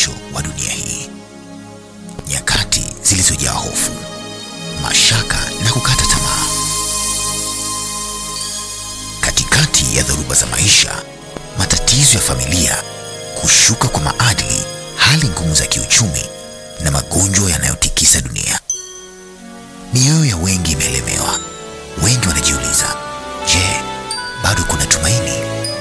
mwisho wa dunia hii, nyakati zilizojaa hofu, mashaka na kukata tamaa. Katikati ya dhoruba za maisha, matatizo ya familia, kushuka kwa maadili, hali ngumu za kiuchumi na magonjwa yanayotikisa dunia, mioyo ya wengi imelemewa. Wengi wanajiuliza, je, bado kuna tumaini?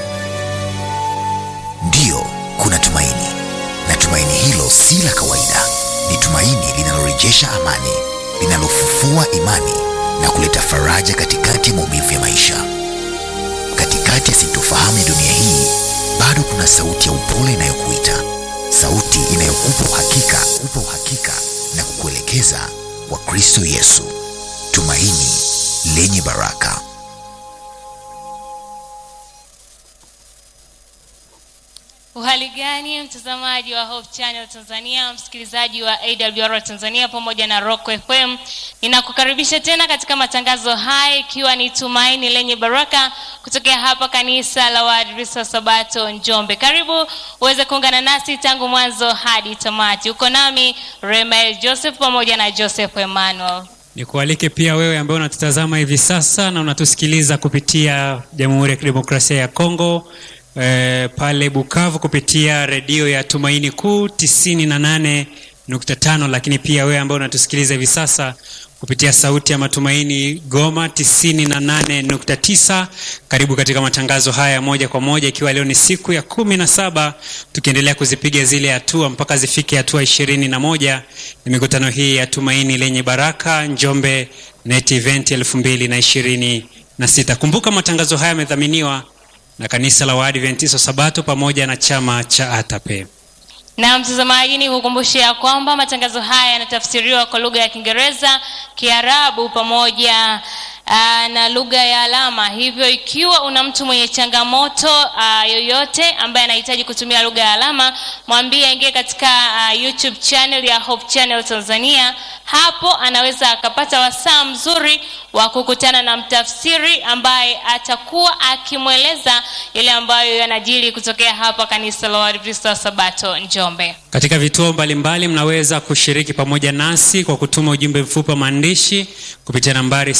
Ndiyo, kuna tumaini, na tumaini hilo si la kawaida. Ni tumaini linalorejesha amani, linalofufua imani na kuleta faraja katikati ya maumivu ya maisha. Katikati ya sintofahamu ya dunia hii, bado kuna sauti ya upole inayokuita, sauti inayokupa uhakika, kupa uhakika na kukuelekeza kwa Kristo Yesu, tumaini lenye baraka. Uhali gani mtazamaji wa Hope Channel Tanzania, msikilizaji wa AWR Tanzania pamoja na Rock FM, ninakukaribisha tena katika matangazo haya, ikiwa ni tumaini lenye baraka kutokea hapa kanisa la Waadventista wa Sabato Njombe. Karibu uweze kuungana nasi tangu mwanzo hadi tamati. Uko nami Remael Joseph pamoja na Joseph Emmanuel. Nikualike pia wewe ambaye unatutazama hivi sasa na unatusikiliza kupitia Jamhuri ya Kidemokrasia ya Kongo eh, pale Bukavu kupitia redio ya Tumaini Kuu tisini na nane nukta tano, lakini pia wewe ambaye unatusikiliza hivi sasa kupitia Sauti ya Matumaini Goma tisini na nane nukta tisa. Karibu katika matangazo haya moja kwa moja, ikiwa leo ni siku ya kumi na saba tukiendelea kuzipiga zile hatua mpaka zifike hatua ishirini na moja ni mikutano hii ya Tumaini lenye Baraka Njombe Net Event elfu mbili na ishirini na sita. Kumbuka matangazo haya yamedhaminiwa na kanisa la Waadventista Sabato pamoja na chama cha ATAPE. Na mtazamaji, ni kukumbusha ya kwamba matangazo haya yanatafsiriwa kwa lugha ya Kiingereza, Kiarabu pamoja aa, na lugha ya alama. Hivyo ikiwa una mtu mwenye changamoto aa, yoyote ambaye anahitaji kutumia lugha ya alama, mwambie aingie katika aa, YouTube channel ya Hope Channel Tanzania. Hapo anaweza akapata wasaa mzuri wa kukutana na mtafsiri ambaye atakuwa akimweleza yale ambayo yanajiri kutokea hapa kanisa la Waadventista wa Sabato Njombe. Katika vituo mbalimbali mnaweza kushiriki pamoja nasi kwa kutuma ujumbe mfupi wa maandishi kupitia nambari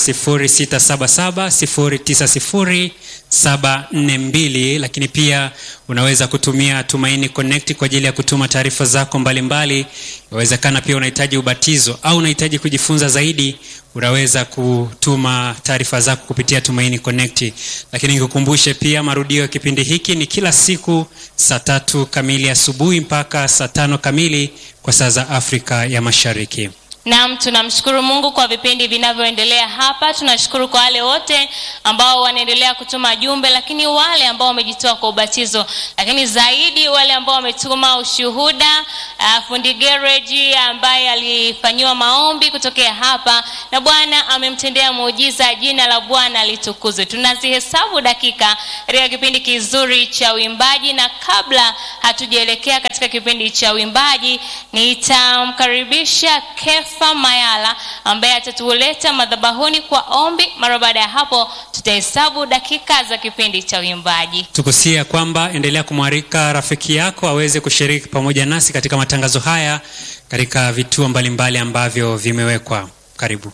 0677090742, lakini pia unaweza kutumia Tumaini Connect kwa ajili ya kutuma taarifa zako mbalimbali. Inawezekana pia unahitaji ubatizo au unahitaji kujifunza zaidi, unaweza kutuma taarifa zako kupitia Tumaini Connect. Lakini nikukumbushe pia marudio ya kipindi hiki ni kila siku saa tatu kamili asubuhi mpaka saa tano kamili kwa saa za Afrika ya Mashariki. Naam, tunamshukuru Mungu kwa vipindi vinavyoendelea hapa. Tunashukuru kwa wale wote ambao wanaendelea kutuma jumbe, lakini wale ambao wamejitoa kwa ubatizo, lakini zaidi wale ambao wametuma ushuhuda. Uh, fundi gereji ambaye alifanyiwa maombi kutokea hapa na Bwana amemtendea muujiza, jina la Bwana litukuzwe. Tunazihesabu dakika katika kipindi kizuri cha uimbaji, na kabla hatujaelekea katika kipindi cha uimbaji, nitamkaribisha Kefa Mayala ambaye atatuleta madhabahuni kwa ombi. Mara baada ya hapo, tutahesabu dakika za kipindi cha uimbaji. Tukusia kwamba endelea kumwarika rafiki yako aweze kushiriki pamoja nasi katika matangazo haya katika vituo mbalimbali ambavyo vimewekwa. Karibu.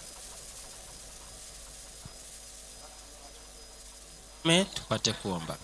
Me, tupate kuomba.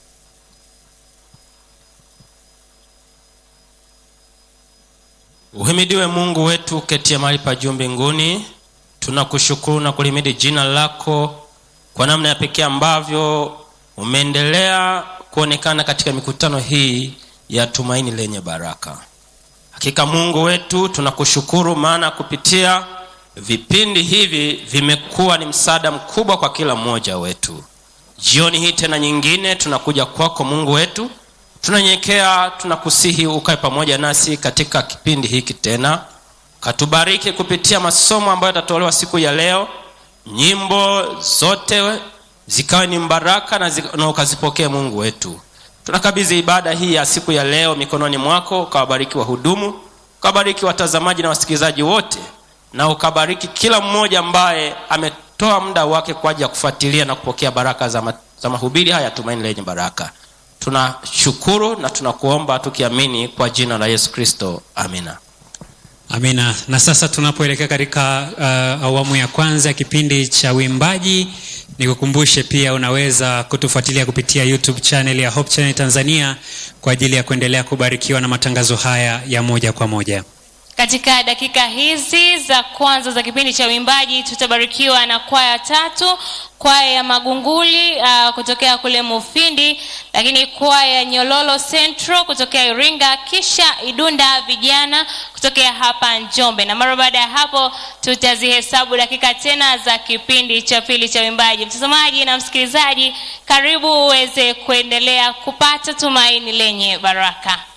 Uhimidiwe Mungu wetu ketia mahali pa juu mbinguni. Tunakushukuru na kulimidi jina lako kwa namna ya pekee ambavyo umeendelea kuonekana katika mikutano hii ya tumaini lenye baraka. Hakika Mungu wetu tunakushukuru, maana kupitia vipindi hivi vimekuwa ni msaada mkubwa kwa kila mmoja wetu. Jioni hii tena nyingine tunakuja kwako Mungu wetu, tunanyekea, tunakusihi ukae pamoja nasi katika kipindi hiki tena, katubariki kupitia masomo ambayo yatatolewa siku ya leo, nyimbo zote zikawe ni mbaraka na, zi- na ukazipokee Mungu wetu. Tunakabidhi ibada hii ya siku ya leo mikononi mwako, ukawabariki wahudumu, ukawabariki watazamaji na wasikilizaji wote, na ukabariki kila mmoja ambaye ametoa muda wake kwa ajili ya kufuatilia na kupokea baraka za, ma, za mahubiri haya ya tumaini lenye baraka. tunashukuru na tunakuomba tukiamini kwa jina la yesu kristo amina amina na sasa tunapoelekea katika uh, awamu ya kwanza ya kipindi cha uimbaji nikukumbushe pia unaweza kutufuatilia kupitia youtube channel ya hope channel tanzania kwa ajili ya kuendelea kubarikiwa na matangazo haya ya moja kwa moja katika dakika hizi za kwanza za kipindi cha uimbaji tutabarikiwa na kwaya tatu kwaya ya magunguli uh, kutokea kule mufindi lakini kwaya ya nyololo central kutokea iringa kisha idunda vijana kutokea hapa njombe na mara baada ya hapo tutazihesabu dakika tena za kipindi cha pili cha uimbaji mtazamaji na msikilizaji karibu uweze kuendelea kupata tumaini lenye baraka